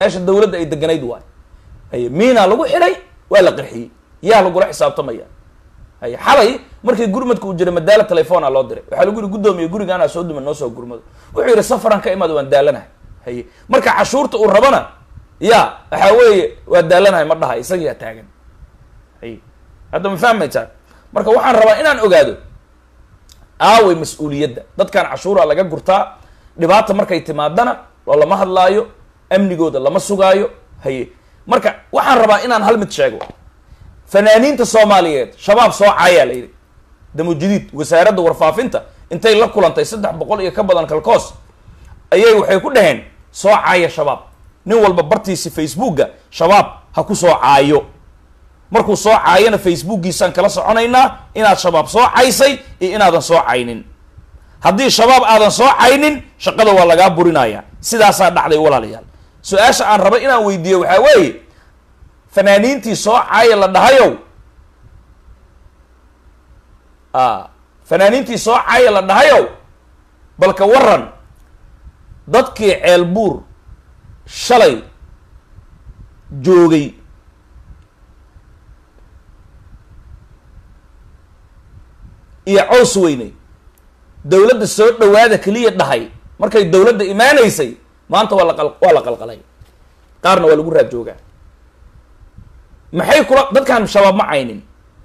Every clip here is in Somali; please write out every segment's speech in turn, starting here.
meesha dawladda ay deganayd waay haye miinaa lagu xidhay waa la qarxiyey yaa lagula xisaabtamaya haye xalay markii gurmadka uu jiray madaala telefona loo diray waxaa lagu yihi guddoomiye gurigaanaa soo duma noo soo gurmado wuxuu yihi safaran ka imaada waan daalanahay haye marka cashuurta uu rabana ya waxaa weeye waa daalanahay ma dhaha isagiyaa taagan haye hadda ma fahmaysaa marka waxaan rabaa inaan ogaado aaway mas-uuliyadda dadkan cashuura laga gurtaa dhibaata markay timaadana oo lama hadlaayo amnigooda lama sugaayo haye marka waxaan rabaa inaan hal mid sheego fanaaniinta soomaaliyeed shabaab soo caayaa la yidhi damujadiid wasaaradda warfaafinta intay la kulantay saddex boqol iyo ka badan kalkoos ayay waxay ku dhaheen soo caaya shabaab nin walba bartiisi facebooka shabaab ha ku soo caayo markuu soo caayana facebookiisaan kala soconaynaa inaad shabaab soo caysay iyo inaadan soo caynin haddii shabaab aadan soo caynin shaqada waa lagaa burinaya sidaasaa dhacday walaalayaal su-aasha aan raba inaan weydiiyo waxaa weeye fanaaniintii soo caaya la dhahayow a fanaaniintii soo caaya la dhahayow balka waran dadkii ceelbuur shalay joogay iyo cows weyne dawladda soo dhawaada keliya dhahay markay dawladda imaanaysay maanta waa laqal waa la qalqalay qaarna waa lagu raad joogaa maxay kula dadkan shabaab ma caynin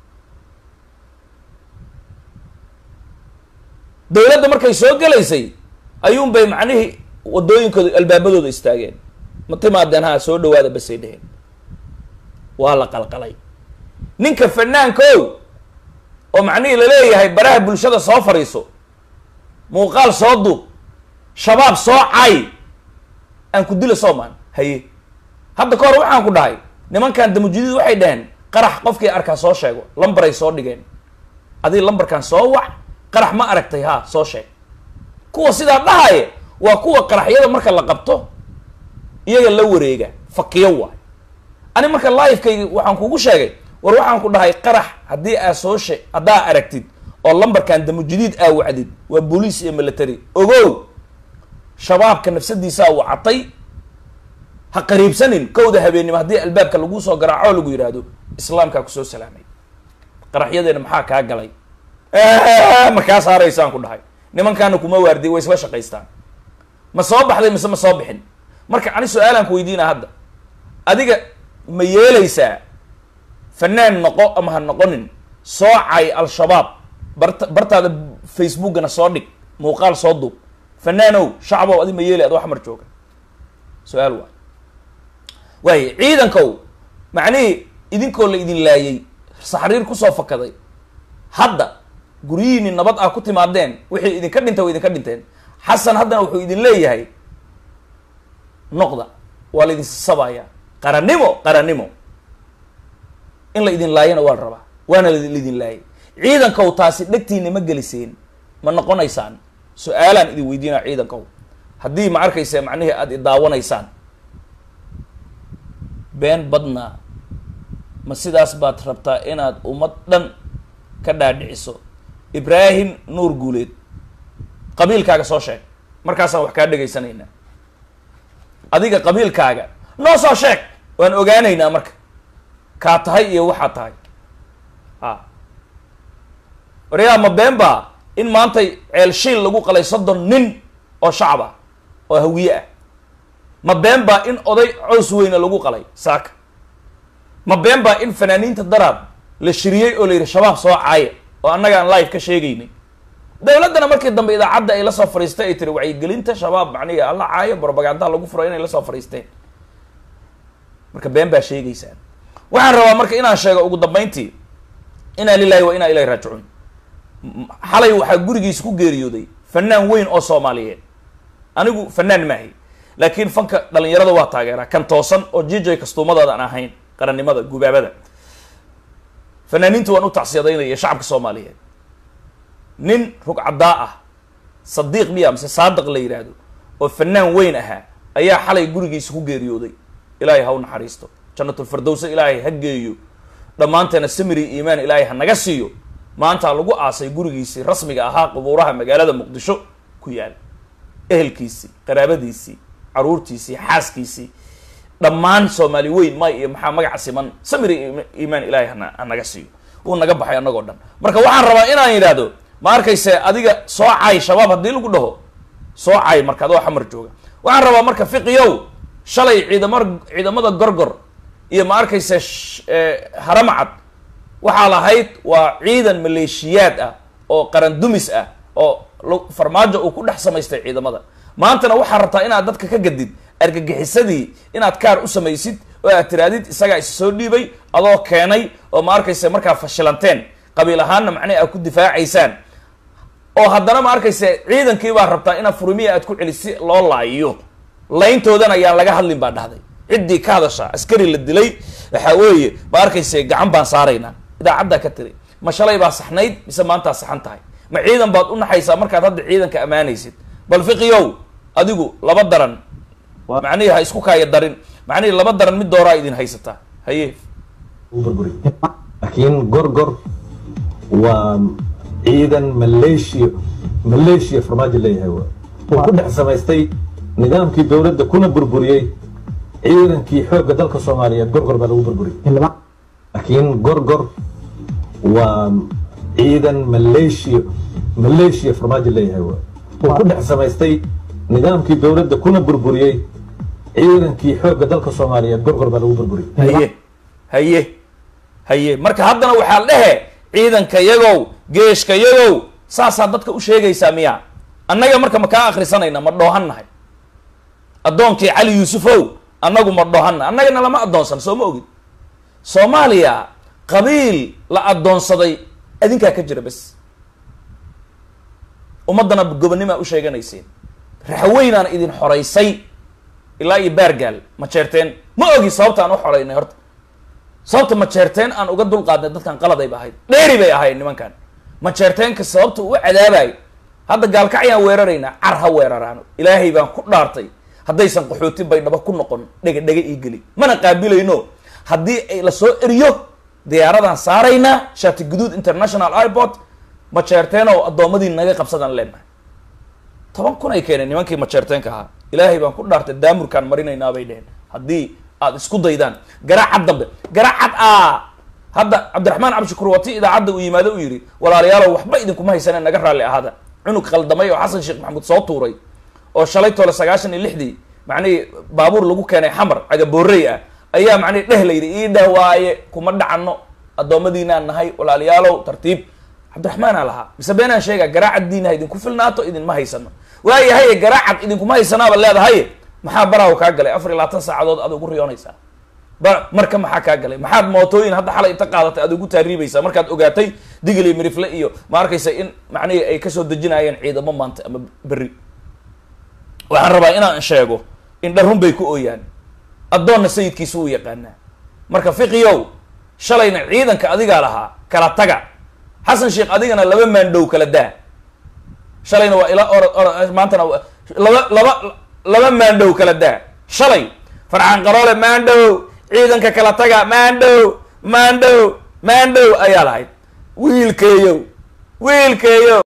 dawladda markay soo gelaysay ayuun bay macnihii wadooyinkooda albaabadooda istaageen ma timaadeen ha soo dhawaada basay dheheen waa la qalqalay ninka fanaanka o oo macnihii laleeyahay baraha bulshada soo fadhiiso muuqaal soo duub shabaab soo cay aan ku dila soomaan haye hadda ka hor waxaan ku dhahay nimankan damujadiid waxay dhaheen qarax qofkii arkaa soo sheego lambaray soo dhigeen adii lambarkan soo wac qarax ma aragtay ha soo sheeg kuwa sidaa dhahaya waa kuwa qaraxyada marka la qabto iyaga la wareega fakiyo waay ani marka livekayga waxaan kugu sheegay war waxaan ku dhahay qarax haddii aa soo shee haddaa aragtid oo lambarkan damujadiid aa wacdid waa booliis iyo military ogow shabaabka nafsadiisaa wacatay ha qariibsanin kowda habeennimo haddii albaabka laguu soo garaaco lagu yidhaahdo islaamkaa kusoo salaamay qaraxyadeena maxaa kaa galay ma kaa saaraysaan ku dhahay nimankaana kuma waardiy way isla shaqaystaan ma soo baxday mise ma soo bixin marka ani su-aalaan ku weydiina hadda adiga ma yeelaysaa fanaan noqo ama ha noqonin soo cay al-shabaab bart bartaada facebookana soo dhig muuqaal soo duub fanaanow shacbow adi ma yeelay ad wax mar jooga su-aal waay waaye ciidankow macnihii idinkoo la idin laayay saxriir kusoo fakaday hadda guryihiini nabad ah ku timaadeen wixii idinka dhintay way idinka dhinteen xasan haddana wuxuu idin leeyahay noqda waa la idin sabaya qarannimo qarannimo in la idin laayana waa la rabaa waana laidin laayay ciidankow taasi dhegtiina ma geliseen ma noqonaysaan su-aalaan idin weydiinaa ciidankow haddii ma arkaysa macnihii aada idaawanaysaan been badnaa ma sidaas baad rabtaa inaad ummad dhan ka dhaadhiciso ibraahim nuur guuleed qabiilkaaga soo sheeg markaasaan wax kaa dhegaysanaynaa adiga qabiilkaaga noo soo sheeg waan ogaanaynaa marka kaa tahay iyo waxaa tahay a waryaa ma been baa in maantay ceel shiil lagu qalay soddon nin oo shacab ah oo hawiye ah ma been baa in oday cows weyne lagu qalay saaka ma been baa in fanaaniinta daraad la shiriyey oo la yidhi shabaab soo caaya oo annaga aan live ka sheegaynay dawladdana markii dambe idaacadda ay la soo fadhiistay ay tiri wacyigelinta shabaab macnihi alla caayo propagandaha lagu furo inay la soo fadhiisteen marka been baa sheegaysaan waxaan rabaa marka inaan sheego ugu dambeyntii inaa lilahi wa inaa ilahi raajicuun xalay waxaa gurigiisa ku geeriyooday fanaan weyn oo soomaaliyeed anigu fanaan maahay laakiin fanka dhalinyarada waa taageeraa kan toosan oo jijay kastuumadaada aan ahayn qarannimada gubaabada fanaaniinta waan u tacsiyadaynaya shacabka soomaaliyeed nin rugcaddaa ah sadiiq miya mise saadiq la yidhaahdo oo fanaan weyn ahaa ayaa xalay gurigiisa ku geeriyooday ilaahay ha u naxariisto janatulfirdowsa ilaahay ha geeyo dhammaanteena samiri iimaan ilaahay ha naga siiyo maanta lagu aasay gurigiisii rasmiga ahaa qubuuraha magaalada muqdisho ku yaal ehelkiisii qaraabadiisii caruurtiisii xaaskiisii dhammaan soomaali weyn may iyo maxaa magaca siman samir iyo iimaan ilaahay hana hanaga siiyo wuu naga baxay annagoo dhan marka waxaan rabaa inaan yidhaahdo ma arkayse adiga soo cay shabaab haddii lagu dhaho soo cay marka adoo xamar jooga waxaan rabaa marka fiqiyow shalay ciidama ciidamada gorgor iyo ma arkayse haramcad waxaa lahayd waa ciidan maleeshiyaad ah oo qaran dumis ah oo farmaajo uu ku dhex samaystay ciidamada maantana waxaa rabtaa inaad dadka ka gadid argagixisadii inaad kaar u samaysid oo aad tiraadid isagaa is soo dhiibay adoo keenay oo ma arkayse markaa fashilanteen qabiil ahaanna macnaha aad ku difaacaysaan oo haddana ma arkayse ciidankii baa rabtaa inaad furmiya aad ku celis si loo laayiyo layntoodana ayaan laga hadlin baa dhahday ciddii ka hadasha askari la dilay waxaa weeye ma arkayse gacan baan saaraynaa idaacaddaa ka tiri ma shalay baa saxnayd mise maantaa saxan tahay ma ciidan baad u naxaysaa markaad hadda ciidanka ammaanaysid bal fiqiyow adigu laba daran macnihii ha isku kaaya darin macnihii laba daran mid dooraa idin haysataa haye burburi laakiin gorgor waa ciidan maleeshiya maleeshiya farmaajo leeyahay uu ku dhex samaystay nidaamkii dowladda kuna burburiyey ciidankii xoogga dalka soomaaliyeed gorgor baa lagu burburiyey laakiin gorgor waa ciidan maleeshiya maleeshiya farmaajo leeyahay uu ku dhex samaystay nidaamkii dowladda kuna burburiyey ciidankii xoogga dalka soomaaliyeed gorgor baa lagu burburiyey haye haye haye marka haddana waxaa dhehe ciidanka yagow geeshka yagow saasaa dadka u sheegaysaa miya annaga marka ma kaa akrisanayna ma dhoohannahay addoonkii cali yuusufow annagu ma dhoohanna annagana lama addoonsan soo ma ogid soomaaliya qabiil la addoonsaday adinkaa ka jira bes ummaddana gobonnimaa u sheeganayseen raxweynaana idin xoraysay ilaa iyo baargaal ma jeerteen ma ogi sababta aan u xoraynay horta sababta ma jeerteen aan uga dulqaadnay dadkan qaladayba ahayd dheeri bay ahayd nimankan ma jeerteenka sababta u cadaabayo hadda gaalkacyaan weeraraynaa car ha weeraraano ilaahay baan ku dhaartay haddaysan qaxooti baydhabo ku noqon dhega dhega ii geli mana qaabilayno haddii ay lasoo eriyo diyaaradaan saaraynaa shati guduud international airport ma jeerteenow addoommadii naga qabsadaan leenahay toban kun ay keeneen nimankii majeerteenka ahaa ilaahay baan ku dhaartay daamurkaan marinaynaa bay dheheen haddii aad isku daydaan garaacad dambe garaacad a hadda cabdiraxmaan cabdishakuur wati idaacadda uu yimaado uu yidhi walaalayaalow waxba idinkuma haysaneen naga raalli ahaada cunug khaldamay oo xasan sheekh maxamuud soo tuuray oo shalay toole sagaashan iyo lixdii macnihii baabuur lagu keenay xamar cagaboorey ah ayaa macnihi dheh la yidhi ii dheh waaye kuma dhacano addoommadiinaan nahay walaalayaalow tartiib cabdiraxmaanaa lahaa mise beenaan sheegaa garaacad diinaha idinku filnaato idinma haysano waayahaye garaacad idinkuma haysanaaba leedahay maxaa baraaw kaa galay afar iyo labaatan saacadood aad ugu riyoonaysaa ba marka maxaa kaa galay maxaad mootooyin hadda xalay inta qaadatay aad ugu taariibaysaa markaad ogaatay digli mirifle iyo ma arkaysa in macnihii ay kasoo dejinayeen ciidamo maanta ama berri waxaan rabaa inaan sheego in dharun bay ku ooyaan addoonna sayidkiisa uu yaqaanaa marka fiqiyow shalayna ciidanka adigaa lahaa kala taga xasan sheekh adigana laba maandhow kala daa shalayna waa ila orod orod maantana laba laba laba maandhow kala daa shalay farxaan qaroole maandhow ciidanka kala taga maandhow maandhow maandhow ayaa lahayd wiilkeeyow wiilkeeyow